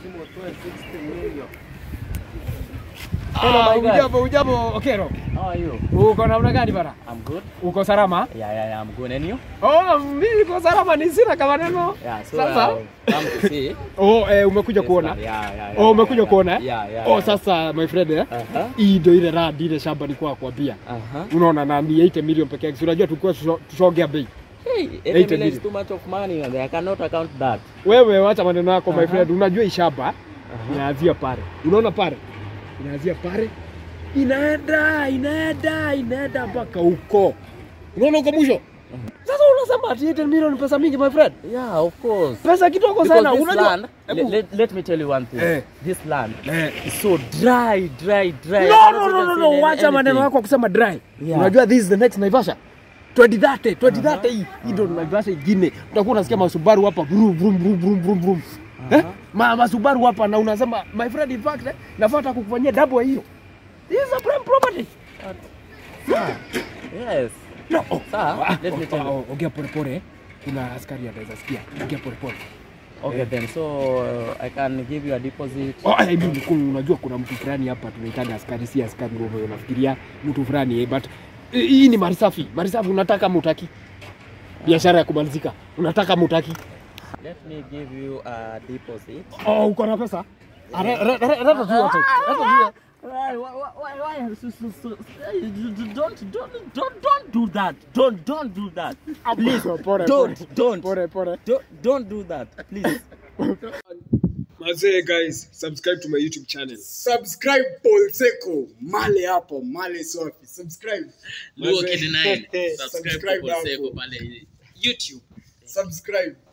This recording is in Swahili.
lazima utoe 60 million. Hello, Ah, my guy. ujambo, ujambo, Okero. How are you? Uko namna gani bana? I'm good. Uko salama? Yeah, yeah, yeah, I'm good. And you? Oh, mimi niko salama, ni sina kama neno. Yeah, so Sasa? uh, come to see. Oh, eh, umekuja this kuona? one. Yeah, yeah, yeah. Oh, umekuja yeah, kuona? eh? Yeah, yeah. Oh, yeah. sasa my friend eh. Uh-huh. Hii ndio ile radi ile shamba nilikuwa nakwambia. Uh-huh. Unaona na ni 8 million peke yake. Si Unajua tulikuwa tusho- tushongea bei. Hey, 80 80 million million. is too much of money and I cannot account that. Wewe wacha maneno yako my Aha. friend. Unajua hii shamba Uh-huh. inaanzia pale. Unaona pale? Inaanzia pale. Inaenda, inaenda, inaenda mpaka huko. Unaona huko mwisho? Sasa unasema ati 8 million ni pesa mingi my friend. Yeah, of course. Pesa kidogo Because sana. this Unajua? land, Hebu- let, let, let me tell you one thing. Eh. This land Eh. is so dry, dry, dry. I No, cannot no, no, even no, see no. any- Wacha maneno anything. yako ya kusema dry. Yeah. Unajua this is the next Naivasha. 2030, 2030 hii. Hii ndio Naivasha ingine. Utakuwa unasikia masubaru hapa brum brum brum brum brum brum. Eh? Ma masubaru hapa na unasema my friend in fact eh, nafuata kukufanyia double ya hiyo. This is a prime property. Sir, Yes. No. Oh. Sir, Ah, let me oh, tell you. oh, Ongea pole pole. Kuna askari anaweza sikia. Ongea pole pole. Okay then, so uh, I can give you a deposit. Oh, I mean, kuna- unajua kuna mtu fulani hapa tunaitana askari, si askari ndio unafikiria mtu fulani eh, but eh, hii ni mali safi. Mali safi unataka mutaki. Biashara ya kumalizika. Unataka mutaki. Let me give you a deposit. Oh, uko na pesa? Ah, re- re- re- Leta tu yote. Leta tu yote. Why, why, why, why? So, so, so, don't, don't, don't, don't do that. Don't, don't do that. Please, Pole, pole. don't, don't, Pole pole. don't, don't do that. Please. Mazee guys, subscribe to my YouTube channel. Subscribe Paul Seko, male hapo, male safi. Subscribe. Luo Mazee. Kid 9 subscribe Subscribe kwa hapo. Seko pale YouTube Subscribe.